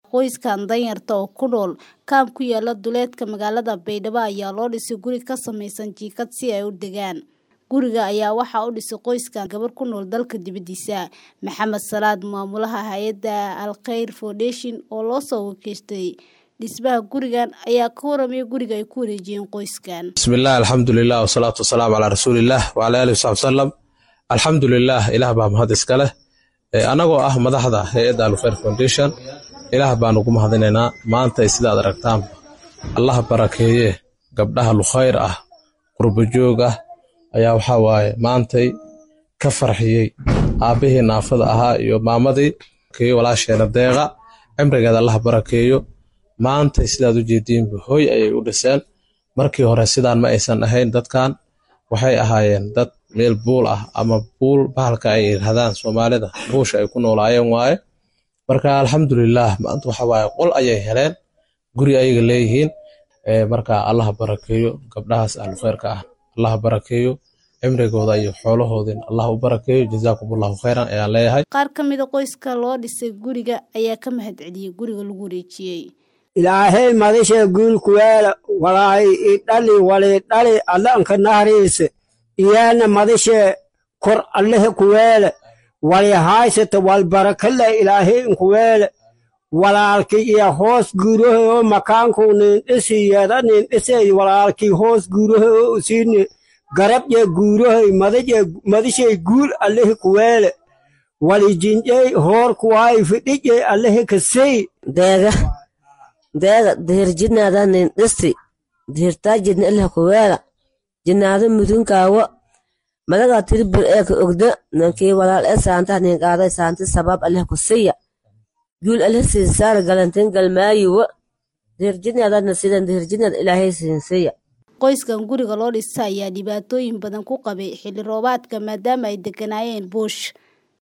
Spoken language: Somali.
Qoyskan danyarta oo ku nool kaam ku yaala duleedka magaalada Baydhabo ayaa loo dhisay guri ka samaysan jiingad si ay u degaan. Guriga ayaa waxaa u dhisay qoyskan gabar ku nool dalka dibadiisa. Maxamed Salaad maamulaha hay'adda Al Khayr Foundation oo loo soo wakiishtay dhismaha gurigan ayaa ka waramay guriga ay ku wareejiyeen qoyskan. bismillaah alxamdulilah wasalaatu wasalaamu calaa rasuulillaah wacala aalihi wasaxbi wasalam alxamdulilah ilaah baa mahad iska leh annagoo ah madaxda hay-adda alkhayr foundation ilaah baan ugu mahadinaynaa maanta sidaad aragtaan allah barakeeye gabdhaha lukhayr ah qurbojoog ah ayaa waxaa waaye maantay ka farxiyey aabbihii naafada ahaa iyo maamadii keeyo walaasheena deeqa cimrigeeda allah barakeeyo maantay sidaad u jeediinba hoy ayay u dhiseen markii hore sidaan ma aysan ahayn dadkan waxay ahaayeen dad meel buul ah ama buul bahalka ay yiraahdaan soomaalida buusha ay ku noolaayeen waaye marka alxamdulilah maanta waxa waaye qol ayay heleen guri ayaga leeyihiin marka allah barakeeyo gabdhahaas ahlukhayrka ah allah barakeeyo cimrigooda iyo xoolahoodin allah u barakeeyo jazaakumullahu khayran ayaan leeyahay Qaar ka mid a qoyska loo dhisay guriga ayaa ka mahadceliyey guriga lagu wareejiyey. ilaahay madisha guulkuweela walaahi idhali walidhali allanka nahriise iyaana madishe kor allehe kuweele wali haysata walbarakale ilaahay inkuweele walaalki iyo hoos guurahe oo makaanku nin dhisi yeda nin dhisey walaalki hoos guurahe oo usiini garabje guurahe madije madishay guul allehe kuweele wali jinjey hoor kuwaayi fidhije allehe kasey deega deega dihir jidnaada nin dhisi dihirtaa jidna ilha kuweela jidnaada mudunkaawo madaga tiribir eeka ogda nankii walaal ee saanta nin qaaday saanti sabab aleh kusiya guul aleh siinsaara galantin galmaayiwo dihir jidnaadana sidan dihir jidnaad ilaahay siinsiya Qoyskan guriga loo dhisay ayaa dhibaatooyin badan ku qabay xilli roobaadka maadaama ay deganaayeen buush.